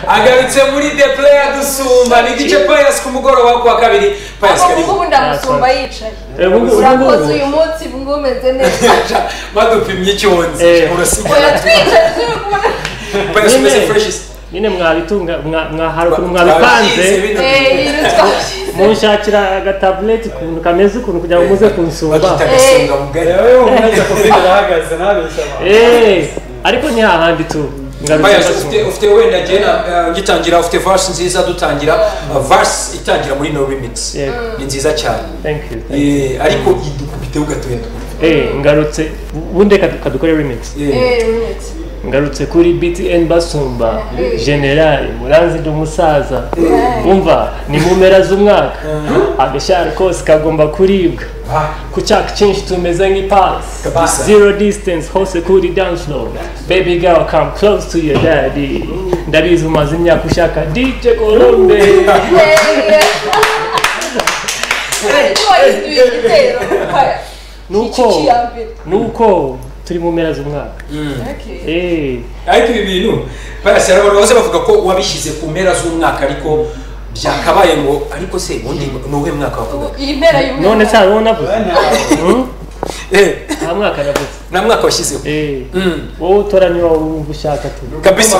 agarutse muri the player dusumba ni igice payasi ku mugoroba wo kuwa kabiri payasi ubu kariho ngubu ndamusumba yicaye Eh, ubu ngubu- urakoze uyu munsi ubu ngubu umeze neza badupimye icyonzi Eh. urasigaye oya twicaye turi kumwe payasi umeze Nyine. freshisi nyine mwabitunga mwa- mwahara ukuntu mwabipanze Eh, iyi ruswa yashize. munshakira agatabureti ukuntu kameze ukuntu kugira ngo muze kunsumba bakita gasonga mugari yewe umwanya kuko arahagaze ntabeshya abantu Eh, ariko ni hahandi tu Pius, ngarutse ufite gasumba ufite wenda njye na- eh, ngitangira ufite verse nziza dutangira eh, verse itangira muri no remix Yeah. ni nziza cyane thank you Eh, ariko idukubiteho gatoya Eh, ngarutse ubundi reka kadukore remix Eh, Eh, remix. ngarutse kuri btn basumba generali muranzi ndi umusaza umva ni mu mpera z'umwaka agashari kose kagomba kuribwa ah, ku cyaka cyinshi tumeze nk'ipasi Kabisa. zero distance hose kuri dance floor baby girl come close to your daddy ndabizi umaze imyaka ushaka dj colombe Eh, eh. Ariko yiduye igitero Oya. Nuko. Iki ya mbere. nuko turi mu mpera z'umwaka Okay. Eh, ariko ibi bintu Pius, hari abantu bose bavuga ko wabishyize ku mpera z'umwaka ariko byakabaye ngo ariko se ubundi ni uwuhe mwaka wavuga iyi mpera y'umwaka none se hari uwo navuze Hmm? Eh, nta mwaka navuze nta mwaka washyizeho Eh, Mm, wowe utora niba wumva ushaka tu kabisa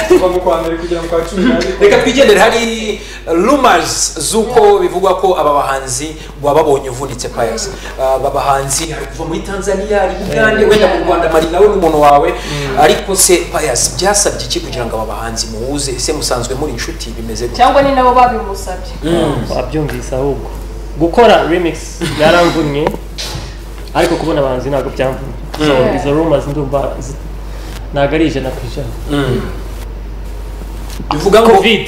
kuva mu kwa mbere kugera mu kwa cumi n'abiri reka twigendere hari rumors z'uko bivugwa ko aba bahanzi wababonye uvunitse payasi aba bahanzi hari kuva muri tanzania hari ugande wenda mu rwanda mari nawe n'umuntu wawe ariko se payasi byasabye iki kugira ngo aba bahanzi muhuze se musanzwe muri inshuti bimeze gute cyangwa ni nabo babimusabye wabyumvise ahubwo gukora remix byaramvunnye ariko kubona abahanzi ntabwo byamvunnye so Mm. izo rumors ndumva zi- ntabwo ari ijana ku ijana bivuga ngo covid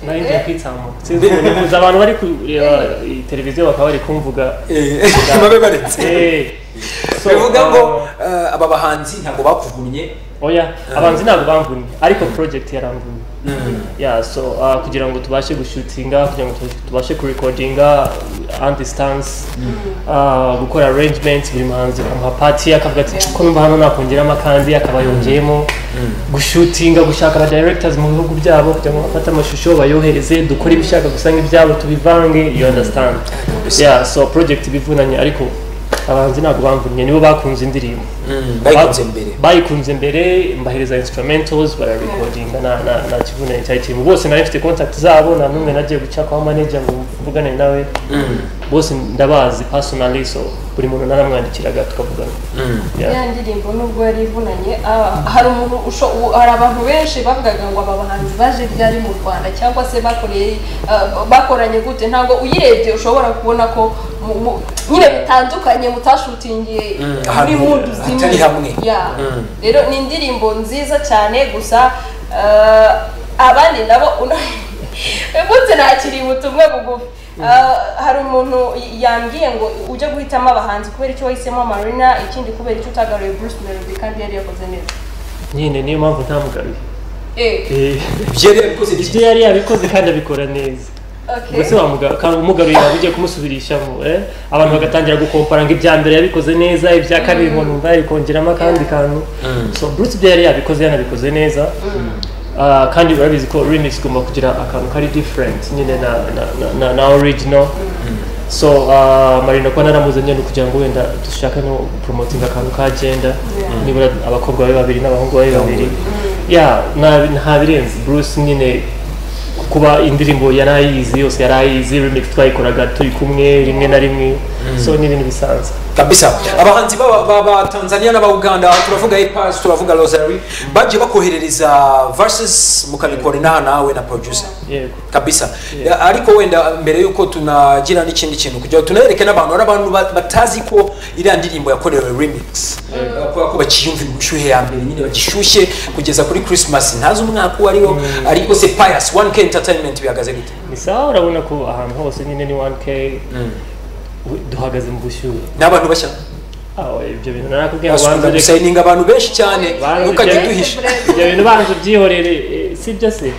nari ngiye kwitsamura sinzi ubu nifuza abantu bari kureba iyi televiziyo bakaba bari kumvuga Eh, babe baretse eh, so, bivuga ngo uh, eh, aba bahanzi ntabwo bakuvunnye oya abahanzi ntabwo bamvunnye ariko project yaramvunnye yeah so uh, kugira ngo tubashe gushutinga kugira ngo tubashe kurekodinga on distance uh, gukora arrangement buri muhanzi akamuha pati akavuga ati ko numva hano nakongeramo akandi akaba yongeyemo gushutinga gushaka aba directors mu bihugu byabo kugira ngo bafate amashusho bayohereze dukore ibishaka gusa nk'ibyabo tubivange you understand yeah so project bivunanye ariko abahanzi ntabwo bamvunnye nibo bakunze indirimbo bayikunze mbere bayikunze mbere mbahereza instrumentals bararekodinga na na na kivunane cyari kirimo bose nari mfite contact zabo nta n'umwe nagiye guca kwa manager ngo mvugane nawe bose ndabazi personally so buri muntu naramwandikiraga tukavugana Yeah. ya ndirimbo nubwo yari ivunanye ah, hari umuntu usho- u- hari abantu benshi bavugaga ngo aba bahanzi baje ryari mu rwanda cyangwa se bakoreye ah, bakoranye gute ntabwo uyirebye ushobora kubona ko mu- mu- nyine bitandukanye mutashutingiye muri ahantu mudu hatari hamwe. Yeah. rero ni indirimbo nziza cyane gusa ah, abandi nabo umunsi nakiriye ubutumwa bugufi Ah, hari umuntu y- yambwiye ngo ujye guhitamo abahanzi kubera icyo wahisemo marina ikindi kubera icyo utagaruye bruce melody kandi yari yakoze neza nyine niyo mpamvu ntamugaruye Eh, Eh, ibyo yari yabikoze ibyo yari yabikoze kandi abikora neza okay. mbese wamuga- ka- umugaruye waba ugiye kumusubirishamo eh? abantu bagatangira gukompara ngo ibya mbere yabikoze neza ibya kabiri ngo numva yabikongeramo akandi kantu so bruce ibyo yari yabikoze yanabikoze neza Ah, kandi urabizi ko remix igomba kugira akantu kari different nyine na, na, na, na, na original so uh, marina kuba naramuzanye ni ukugira ngo wenda dushaka no promotinga akantu ka agenda nibura abakobwa babe babiri n'abahungu babe babiri ya nta- nta birenze bruce nyine kuba indirimbo yarayizi yose yarayizi remix twayikoraga turi kumwe rimwe na rimwe so ni ibintu bisanzwe kabisa abahanzi b'aba- b'aba Tanzania n'aba Uganda turavuga Ipas turavuga Rosary bagiye bakoherereza verses mukabikorana nawe na producer yego kabisa Ya, ariko wenda mbere y'uko tunagira n'ikindi kintu kugira ngo tunereke n'abantu hari abantu ba- batazi ko iriya ndirimbo yakorewe remix kubera ko bakiyumvira ubushyuhe ya mbere nyine bagishyushye kugeza kuri christmas ntazi umwaka uwo ariwo ariko se pius 1k entertainment bihagaze gute ni sawa urabona ko ahantu hose nyine ni 1k duhagaze mu bushyuhe ni abantu bashya aho ibyo bintu narakubwiye ngo bakunda banze reka gusayininga abantu benshi cyane Banze ntukajye reka- duhisha ibyo bintu banze ubyihorere eh, si byo se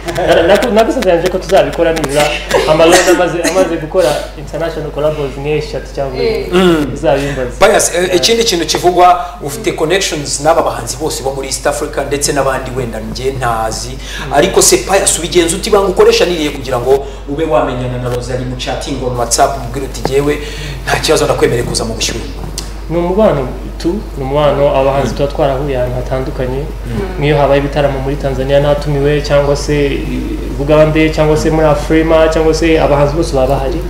nagusanzanje ko tuzabikora nibura amaroza amaze amaze gukora international collabos nk'eshatu cyangwa enye Mm. uzabimbaze bias eh, ikindi kintu kivugwa ufite connections n'aba bahanzi bose bo muri east africa ndetse n'abandi wenda njye ntazi ariko se pius ubigenza uti banga ukoreshaniriye kugira ngo ube wamenyana na rozari mu chatting on whatsapp umubwire uti yewe nta kibazo ndakwemereye kuza mu bushyuhe ni umubano tu ni umubano abahanzi tuba twarahuye ahantu hatandukanye nk'iyo habaye ibitaramo muri tanzania natumiwe cyangwa se bugande cyangwa se muri afurema cyangwa se abahanzi bose baba bahari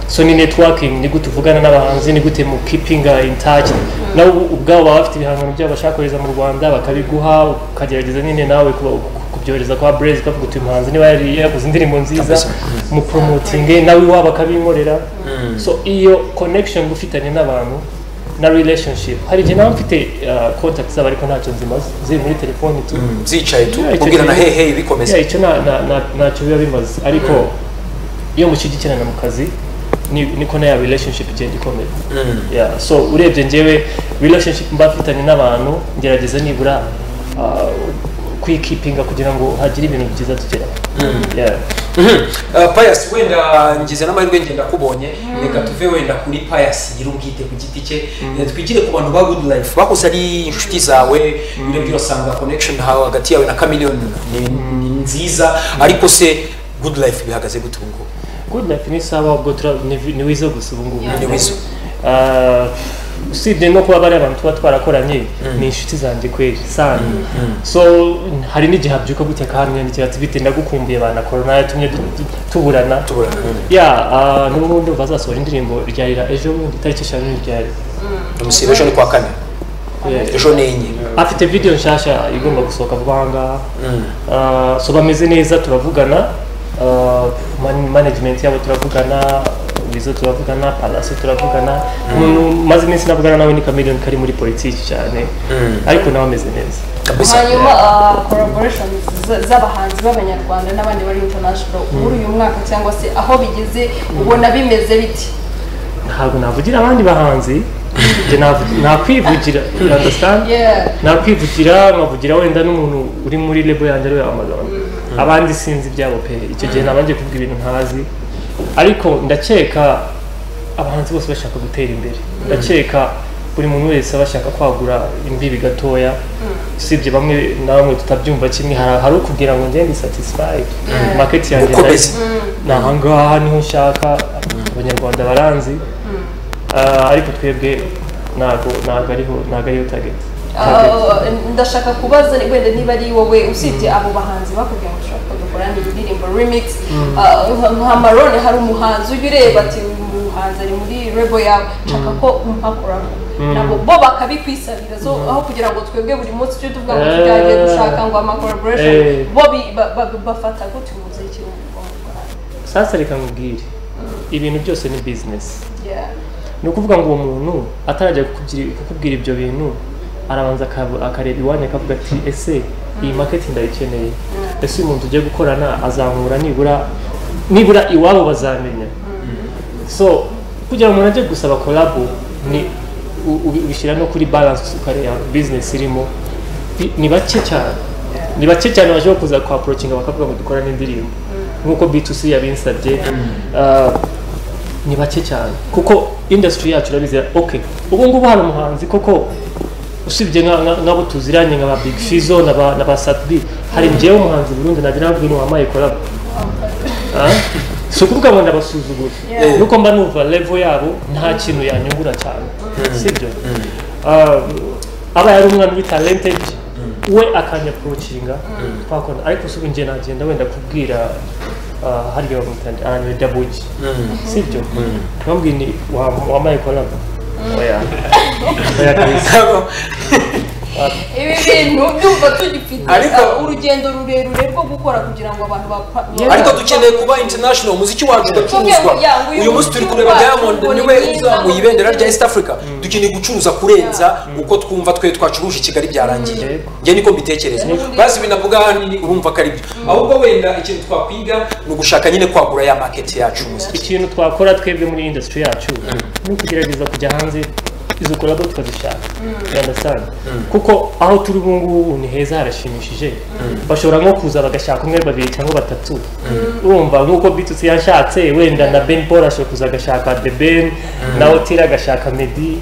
so ni networking ni gute uvugana n'abahanzi ni gute mu keepinga in touch nabo ubwabo baba bafite ibihangano byabo bashaka kohereza mu rwanda bakabiguha ukagerageza nyine nawe kuba- kubyohereza kwa brez ukavuga uti uyu muhanzi niba yari yakoze indirimbo nziza Kabisa. mu promoting nawe iwabo akabinkorera so iyo connection uba ufitanye n'abantu na relationship hari igihe nawe mfite uh, contact zabo ariko ntacyo nzimaze ziri muri telefoni tu zicaye tu Yeah, icyo kubwira na gihe- hehe bikomeza Yeah, icyo na- na- na- ntacyo biba bimaze ariko iyo mushyigikirana mu kazi ni- niko na ya relationship igenda ikomera Yeah, so urebye njyewe relationship mba mfitanye n'abantu ngerageza nibura uh, kwikipinga kugira ngo hagire ibintu byiza tugeraho Yeah. pius wenda ngize n'amahirwe ngenda kubonye reka tuve wenda kuri pius nyir'ubwite ku giti cye Eh, twigire ku bantu ba good life bakuze ari inshuti zawe urebye urasanga connection hawe hagati yawe na chameleone ni- ni nziza ariko se good life bihagaze gute ubu ngubu Good life ni sawa ubwo tura- ni vi- ni wizo gusa ubu ngubu ni wizo Ah, usibye no kuba bari abantu tuba twarakoranye ni inshuti zanjye kweli sana so hari n'igihe habyuka gute kamyandikiye ati bite ndagukumbuye bana korona yatumye du- du- tuburana tubura ya ah, n'ubu ngubu ndumva azasohora indirimbo ryarira ejo bundi itariki eshanu n'iryari umusiba ejo ni kwa kane ejo ni enye afite video nshasha igomba gusohoka vuba aha ngaha Ah, so bameze neza turavugana Ah, man- management yabo turavugana wizo turavugana palaso turavugana umuntu maze iminsi navugana nawe ni chameleone kari muri politiki cyane ariko nawe ameze neza kabisa hanyuma uh, collaboration z- z'abahanzi b'abanyarwanda n'abandi bari international muri uyu mwaka cyangwa se aho bigeze ubona bimeze biti ntabwo navugira abandi bahanzi njye navu- nakwivugira you understand Yeah. nakwivugira nkavugira wenda n'umuntu uri muri lebo yanjye ariwe wamagana abandi sinzi ibyabo pe icyo gihe naba ngiye kuvuga ibintu ntazi ariko ndakeka abahanzi bose bashaka gutera imbere ndakeka buri muntu wese aba ashaka kwagura imbibi gatoya usibye bamwe na bamwe tutabyumva kimwe hari hari ukubwira ngo ngende satisfied market yanjye Gukomeza. ndayi- ni ahangaha niho nshaka abanyarwanda baranzi Ah, ariko twebwe ntago ntago ariho ntago ariyo target Target. Ah, ndashaka kubaza ni- wenda niba ari wowe usibye abo bahanzi bakubwiye ngo ushaka dukora indirimbo remix ah, nka- nka marone hari umuhanzi ujya ureba ati uyu muhanzi ari muri rebo yawe nshaka ko muhakoramo nabo bo bakabikwisabira so aho kugira ngo twebwe buri munsi tujye tuvuga ngo Eh. tujyanye dushaka ngo ama collaboration Eh. bo bi- ba- ba- bafata gutyo umuziki wo mu Rwanda. sasa reka nkubwire ibintu byose ni bizinesi Yeah. ni ukuvuga ngo uwo muntu atarajya kukugira- kukubwira ibyo bintu arabanza akabu- akareba iwanyu akavuga ati ese iyi market ndayikeneye ese uyu muntu ugiye gukorana azankura nibura nibura iwabo bazamenya so kugira ngo umuntu ajye gusaba kolabo ni u- ubi- ubishyira no kuri balance ukareba business irimo Ni- ni bake cyane ni bake cyane bashobora kuza kwa approaching bakavuga ngo dukora n'indirimbo nk'uko B2C yabinsabye Ah, ni bake cyane kuko industry yacu urabizi okay ubu ngubu hari umuhanzi koko usibye nka- nka- nk'abo tuziranye nka ba big fizo na ba na ba satbi hari njyewe umuhanzi burundu nagira navuga ni wamaye kolabo Ah? si ukuvuga ngo ndabasuzugura Yeah. nuko mba numva level yabo nta kintu yanyungura cyane sibyo Ah, aba yari umwana uri talented we akanyaporokinga twakora ariko si ubu njye nagenda wenda kubwira ah, hariya bamwita aranywe dabugi sibyo bambwiye ni wa- wambaye kolabo oya oya kabisa ibi bintu byumva tugifite Ariko- ah, urugendo rurerure rwo gukora kugira ngo abantu bapa Yeah. ariko dukeneye kuba international umuziki wacu ugacuruzwa Tuvuge ngo, yeah, uyu uyu munsi turi kureba muziki diamond wacu niwe ni mwiza, uzamuye ibendera rya mwiza. east africa dukeneye gucuruza kurenza uko twumva twe twacuruje i kigali byarangiye Yego. njye niko mbitekereza basi binavuga hano ni urumva ko ari byo ahubwo wenda ikintu twakwiga ni ugushaka nyine kwagura ya market yacu umuziki ikintu twakora twebwe muri industry yacu ni ukugerageza kujya hanze izo kolabo tukazishaka yandasanga kuko aho turi ubu ngubu ni heza harashimishije bashobora nko kuza bagashaka umwe babiri cyangwa batatu urumva nk'uko bitutsi yashatse wenda na ben paul ashobora kuza agashaka the ben na otira agashaka medi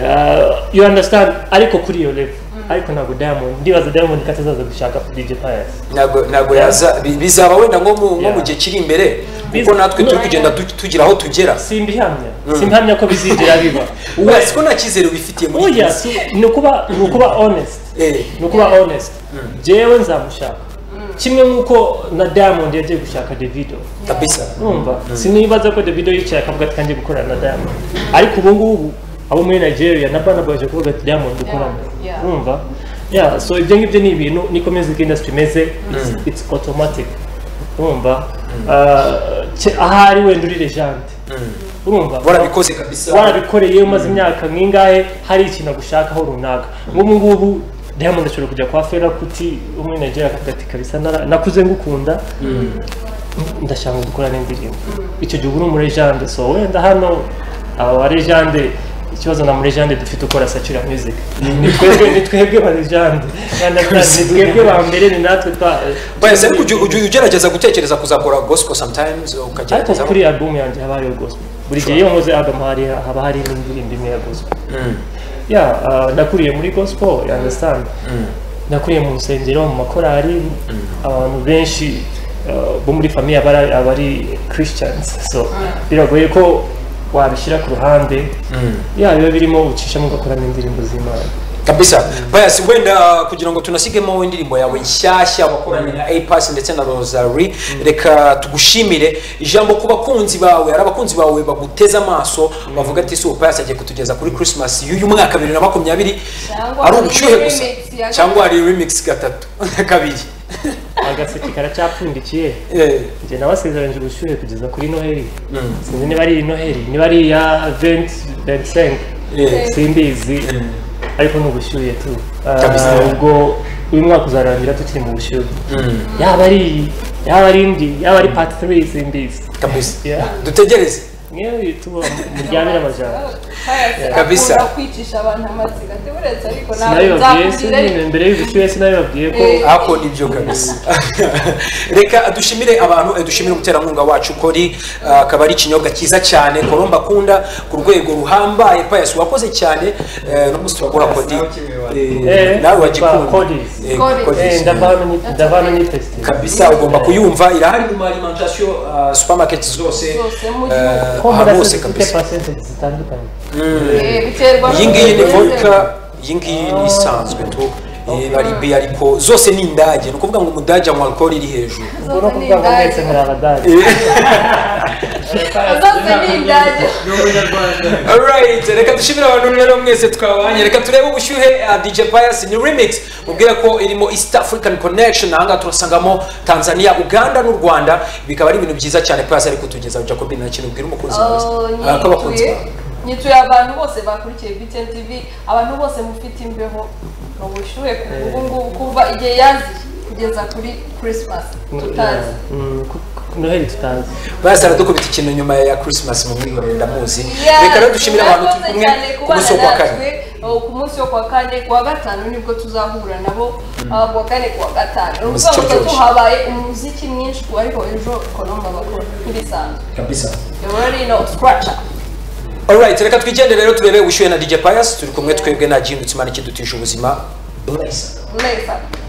Ah, you understand ariko kuri iyo level ariko ntabwo diamond ndibaza diamond ko atazaza gushaka dj pius ntabwo ntabwo yaza bi- bizaba wenda nko mu nko mu Yeah. gihe kiri imbere kuko Biza- natwe turi kugenda tu- tugira aho tugera simbihamya simbihamya ko bizinjira biba ubu siko nta cyizere wifitiye muri iyi oya minsi si- ni ukuba ni ukuba honest Eh, ni ukuba honest jewe nzamushaka kimwe nk'uko na diamond yagiye gushaka davido kabisa numva sinibaza ko davido yicaye akavuga ati kanjye gukorana na diamond ariko ubu ngubu abo muri nigeria na bana baje kuvuga ati diamond dukorana Yeah. numva yeah so ibyo ngibyo ni ibintu niko music industry imeze it's, it's automatic urumva Uh, cye- ahari wenda uri legend urumva warabikoze kabisa warabikoreye iyo umaze imyaka nk'ingahe hari ikintu agushakaho runaka nk'ubu ngubu diamond ashobora kujya kwa fera kuti umwe nigeria akavuga ati kabisa nara- nakuze ngukunda ndashaka dukorana indirimbo icyo gihe ubu ni umurejande so wenda hano aba barejande ikibazo na murejande dufite ukora satura music ni twebwe ni twebwe barejande ni twebwe ba mbere ni natwe twa bayasa ariko ujya- ujya ugerageza gutekereza kuzakora gospel sometimes ariko ukagerageza kuri album yanjye haba hariyo gospel buri gihe iyo nkoze album hari haba hari n'indirimbo imwe ya gospel ya ah, nakuriye muri gospel you understand nakuriye mu nsengero mu makorari abantu benshi ah, bo muri famiye aba ari- aba ari christians so biragoye ko wabishyira ku ruhande ya biba birimo ucishamo ugakoramo indirimbo z'imana kabisa bayasi wenda kugira ngo tunasigemo indirimbo yawe nshyashya wakoranye na apas ndetse na rosary reka tugushimire ijambo ku bakunzi bawe hari abakunzi bawe baguteze amaso bavuga ati si payasi agiye kutugeza kuri christmas y'uyu mwaka bibiri na makumyabiri Cyangwa ari hari ubushyuhe remix gusa ya- cyangwa hari remix gatatu kabiri agaseke karacyapfundikiye Eh, njye nabasezeranyije ubushyuhe kugeza kuri noheli sinzi niba ari iyi noheli niba ari iya venti ventisenke eh. simbizi ariko ni ubushyuhe tu Ah, Kabisa. ubwo uyu mwaka uzarangira tukiri mu bushyuhe Mm, yaba ari iyi yaba ari indi yaba ari pati 3 simbizi kabisa Yeah. dutegereze mwe tuba muryamire amajana Kabisa. akunda kwicisha abantu amatsiko ati buretse ariko ntabwo sinabibabwiye nzakubwira sinabibabwiye mbere y'ubushyuhe sinabibabwiye ko Eh. ako nibyo kabisa reka dushimire abantu eh, dushimire umuterankunga wacu kori ah, akaba ari ikinyobwa cyiza cyane koromba akunda ku rwego ruhambaye payasi wakoze cyane eh, no gusitora kodi eh, Eh, nawe ba- wagikunda Codis. Eh, Codis. Codis. Eh, ndavana ni- ndavana nitesite kabisa ugomba kuyumva irahari mu alimentation ah, supermarket zose zose mu eh, gihugu ahantu hose dufite kabisa pasentegi zitandukanye Eh, biterwa iyi ngiyi ni n'umuntu wese. vodka iyi ngiyi ni isanzwe tu Eh, bari bi ariko zose ni indage ni ukuvuga ngo umudage anywa alcohol iri hejuru ubwo no kuvuga ngo Zose ni mwese muri abadari zose ni indage Alright, reka dushimire abantu rero mwese twabanye reka turebe ubushyuhe uh, DJ Pius ni remix mubwira ko irimo East African Connection ahangaha turasangamo Tanzania Uganda n'u Rwanda bikaba ari ibintu byiza cyane Pius ari kutugezaho Jacob nta kintu ubwira umukunzi Oh, wawe Ah, ko abakunzi nyituye- bawe. nyituye abantu bose bakurikiye btn tv abantu bose mufite imbeho ni ubushyuhe ku- ubu ngubu kuva igihe yaziye kugeza kuri christmas tutazi Mm, ku- ku- noheli tutazi Pius aradukubita ikintu nyuma ya Christmas mu mwihorere ndamuzi Yeah, reka rero dushimire abantu turi murakoze kumwe cyane ku kubana munsi wo kuwa kane natwe, oh, ku munsi wo kuwa kane kuwa gatanu nibwo tuzahura nabo ah, kuwa kane kuwa gatanu ni Umuziki ukuvuga ngo uryoshye. tuhabaye umuziki mwinshi ariko ejo konomba bakora nk'ibisanzwe kabisa you already know scratcher Alright, reka twigendere rero turebe ubushyuhe na DJ Pius turi kumwe twebwe nta gihindutse imana ikidutije ubuzima Bless. neza